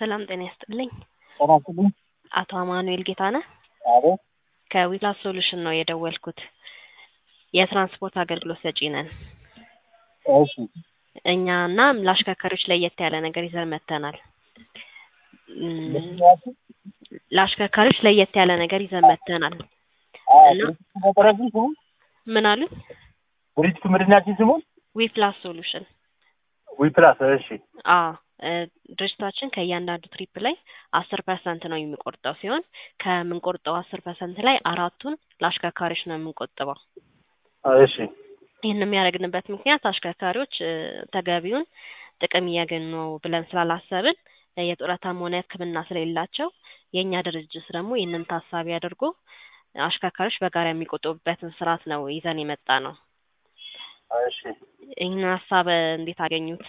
ሰላም ጤና ይስጥልኝ። ጤና ይስጥልኝ። አቶ አማኑኤል ጌታነህ አቤት። ከዊፕላስ ሶሉሽን ነው የደወልኩት። የትራንስፖርት አገልግሎት ሰጪ ነን። እሺ እኛ እና ለአሽከርካሪዎች ለየት ያለ ነገር ይዘን መጥተናል። እም፣ ለአሽከርካሪዎች ለየት ያለ ነገር ይዘን መጥተናል። እና መጠሪያችን ስሙ ምን አሉ? ድርጅቱ ምንድናችን ስሙ? ዊፕላስ ሶሉሽን ዊፕላስ። እሺ አዎ እ ድርጅታችን ከእያንዳንዱ ትሪፕ ላይ አስር ፐርሰንት ነው የሚቆርጠው ሲሆን ከምንቆርጠው አስር ፐርሰንት ላይ አራቱን ለአሽከርካሪዎች ነው የምንቆጥበው። እሺ ይህን የሚያደርግንበት ምክንያት አሽከርካሪዎች እ ተገቢውን ጥቅም እያገኙ ነው ብለን ስላላሰብን እ የጡረታም ሆነ ሕክምና ስለሌላቸው የእኛ ድርጅት ደግሞ ይህንን ታሳቢ አድርጎ አሽከርካሪዎች በጋራ የሚቆጥቡበትን ስርዓት ነው ይዘን የመጣ ነው። እሺ ይህን ሀሳብ እ እንዴት አገኙት?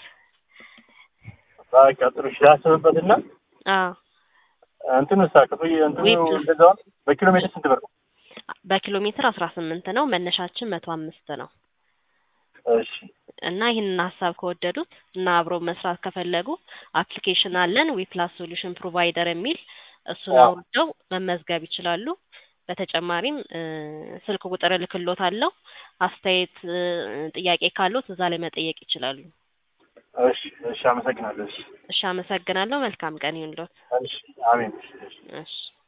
በቃ ጥሩ እሺ፣ ላስብበትና አዎ እንትኑ ሳ ክፍያ እንትኑ ዊፕላስ። እንደዛው በኪሎ ሜትር ስንት ብር ነው? በኪሎ ሜትር አስራ ስምንት ነው መነሻችን መቶ አምስት ነው እሺ እና ይህንን ሀሳብ ከወደዱት እና አብሮ መስራት ከፈለጉ አፕሊኬሽን አለን ዊፕላስ ሶሉሽን ፕሮቫይደር የሚል እሱን አዎ። አውርደው መመዝገብ ይችላሉ። በተጨማሪም እ ስልክ ቁጥር እልክሎታለሁ። አስተያየት እ ጥያቄ ካሉት እዛ ላይ መጠየቅ ይችላሉ። እሺ እሺ፣ አመሰግናለሁ። እሺ እሺ አመሰግናለሁ። መልካም ቀን ይሁንልዎት። እሺ፣ አሜን። እሺ እሺ። እሺ